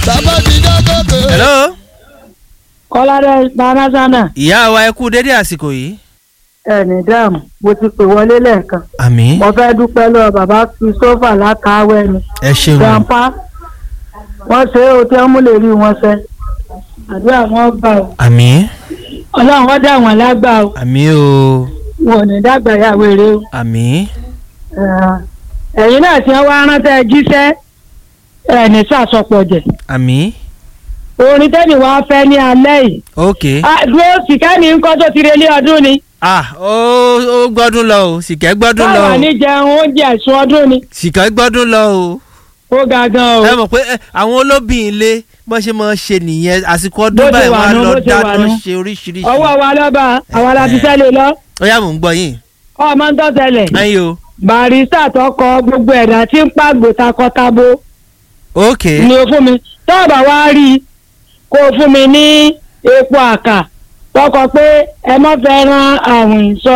bàbá ti já gòkè. hello kọ́ládé international ìyá wa ẹ kú dédé àsìkò yìí. ẹnì dáàmú mo ti pè wọlé lẹ́ẹ̀kan àmì mo fẹ́ dúpẹ́ lọ́wọ́ bàbá christopher lákàáwẹ́ ni ẹ ṣeun grandpa wọ́n ṣe é o tí wọ́n mú lè rí wọn ṣe àdúrà wọn gbà o àmì ọlọ́run wọ́n dà wọ́n lágbà o àmì o wọn ò ní dàgbà yàwó eré o àmì Eh, ẹ̀yin náà tí wọ́n wá rántẹ́ jíṣẹ́ ẹ̀ ní sàsọpọ̀ jẹ̀ àmì orin tẹ́mi wá fẹ́ ní alẹ́ yìí ok Ah, dúró sìkẹ́ni ńkọ́ tó ti relé ọdún ni ah ó ó gbọ́dún lọ o sìkẹ́ gbọ́dún lọ báwa o ní jẹun oúnjẹ ẹ̀sùn ọdún ni sìkẹ́ gbọ́dún lọ o ó ga gan o ẹ mọ̀ pé ẹ, àwọn olóbìn ilé bọ́n ṣe máa ń ṣe nìyẹn àsìkò Bó ọdún ṣe báyìí wà wọ́n á nú, lọ bó ṣe wà dáná nú. ṣe oríṣiríṣi ọwọ́ wa lọ́ba àwa la ti sẹ́lẹ̀ lọ ó yá mò ń gbọ́ yín ọmọ ń tọ́sẹ̀lẹ̀ ẹ̀yin o barista tó kọ gbogbo ẹ̀dá tí ń pàgbò takọtabo ok ni o fún mi tọ́ọ̀bà wá rí i kó o fún mi ní epo àkà tọkọ pé ẹ má fẹ́ ran àwìn sọ.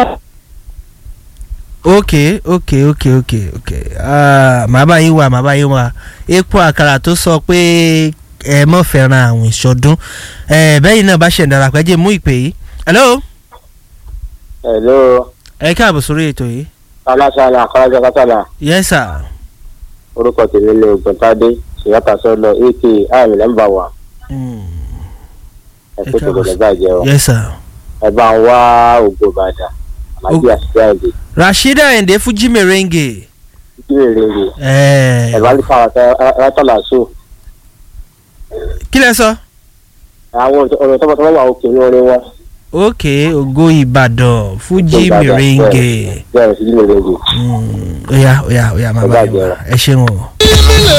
ok ok ok ok ok Ah, màá bá yín wá màá bá yín wá epo àkàrà tó sọ pé ẹ mọ̀ fẹ́ràn àwọn ìṣọdún ẹ bẹ́yìn náà bá ṣẹ̀ ń darapọ̀ ẹ jẹ́ mú ìpè yìí hello hello ẹ káàbọ̀ sórí ètò yìí aláṣàlà akọ́lájà kátàlà yes sir orúkọ tèmi ní ògbóntádé ṣèyàtà sọlọ ak àmì nọmba wa Mm, ẹ Ẹ kó tó káàbọ̀ gbọdọ̀ bàjẹ́ o yes sir ẹ bá ń wá ògbó ìbàdàn àmàjì àṣìṣe àìdè rasheeda ayinde fuji merengue títí rèrè rè ẹ ẹ bá ní fáwọn ẹtọ́là sùn kí lẹ sọ àwọn ọ̀rọ̀ tọ́pọ̀tọ́pọ̀ wà òkè ní orin wọn ok ògo ìbàdàn fuji Ìbàdàn, merengue bẹ́ẹ̀ sí rèrè rè. Mm, ó yá ó yá ó yá màá Ẹ bá yín bàjẹ́ wá ẹ ṣeun o.